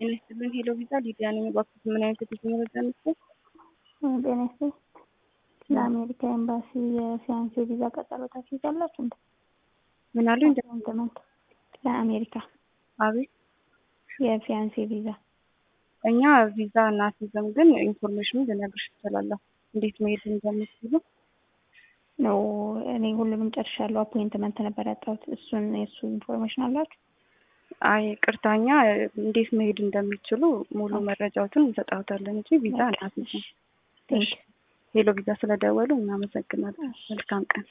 ጤና ይስጥልን ሄሎ ቪዛ ሊዲያ ነኝ። እባክዎት ምን አይነት የጉዞ መረጃ ነበር? ጤና ይስጥልኝ። ለአሜሪካ ኤምባሲ የፊያንሴ ቪዛ ቀጠሮ ታስይዛላችሁ እንዴ? ምን አሉ? እንደ ኢንተመንት ለአሜሪካ አቤት የፊያንሴ ቪዛ እኛ ቪዛ እናስይዘም፣ ግን ኢንፎርሜሽኑ ልነግርሽ እችላለሁ እንዴት መሄድ እንደምትችሉ። ነው። እኔ ሁሉንም ጨርሻለሁ። አፖይንትመንት ነበር ያጣሁት። እሱን የእሱ ኢንፎርሜሽን አላችሁ? አይ ቅርታኛ እንዴት መሄድ እንደሚችሉ ሙሉ መረጃዎትን እንሰጣታለን እንጂ ቪዛ እናስይዝም። ቴንክ ሄሎ ቪዛ ስለደወሉ እናመሰግናለን። መልካም ቀን።